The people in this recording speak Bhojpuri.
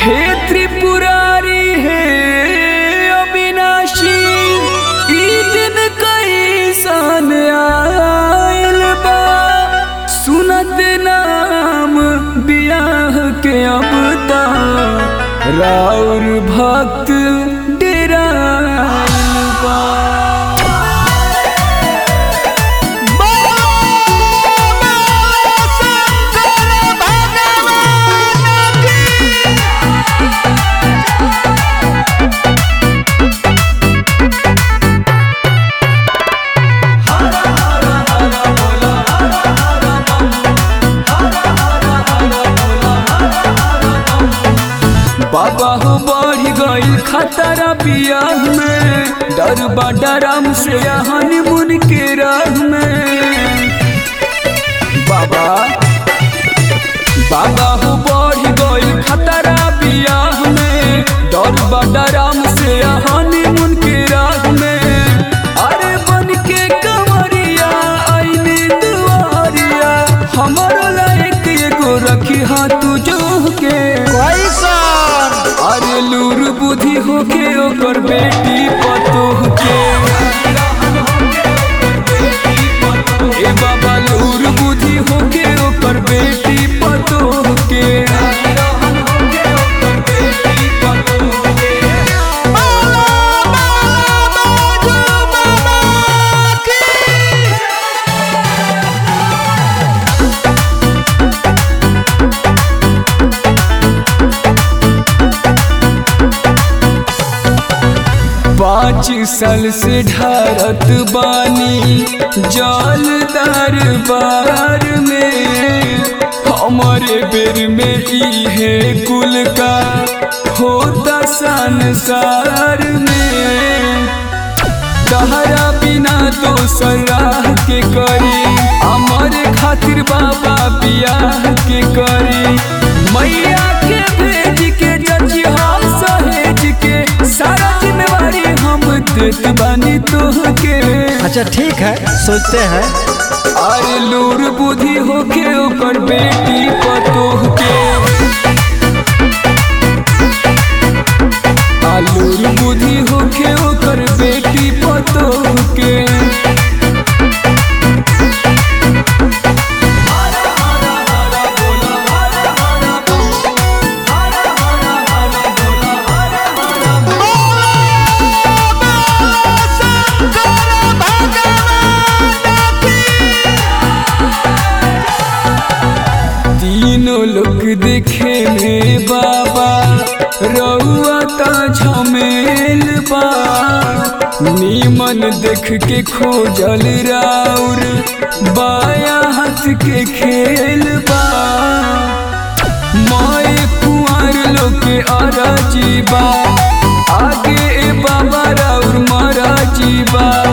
हे त्रिपुरारी हे अविनाशी ई दिन कैसन आयल बा सुनत नाम बियाह के अब ता राउर भक्त डेरायल बा बाबा हो बढ़ गई खतरा बियाह में डर बा डरम से हनीमून के राह में बाबा बाबा हो बढ़ गई खतरा बियाह में डर बा डरम से हनीमून के राह में अरे बन के कंवरिया आईने दुआरिया हमारो लायक एगो रखी हाथ जोह के अरे लूर बुद्धि होके ओकर बेटी पतोह के ए बाबा लूर बुद्धि होके ओकर बेटी पतोह के पाँच साल से ढारत बानी जल दरबार में हमारे बेर में इहे कुल का होता संसार में तहरा बिना तो सलाह के करी हमारे खातिर बाबा बियाह के करी मैया के भेज के जजिहा सहेज के सारा जिम्मेवारी हम देत बानी तोहके अच्छा ठीक है सोचते हैं अरे लूर बुद्धि होके ओकर बेटी पतोह के आलूर बुद्धि होके ओकर बेटी पतोह के तीनों लोग देखे में बाबा रउआ ता झमेल बा नीमन देख के खोजल राउर बाया हाथ के खेल बा माए कुंवर लोग के अराजी बा आगे ए बाबा राउर मराजी बा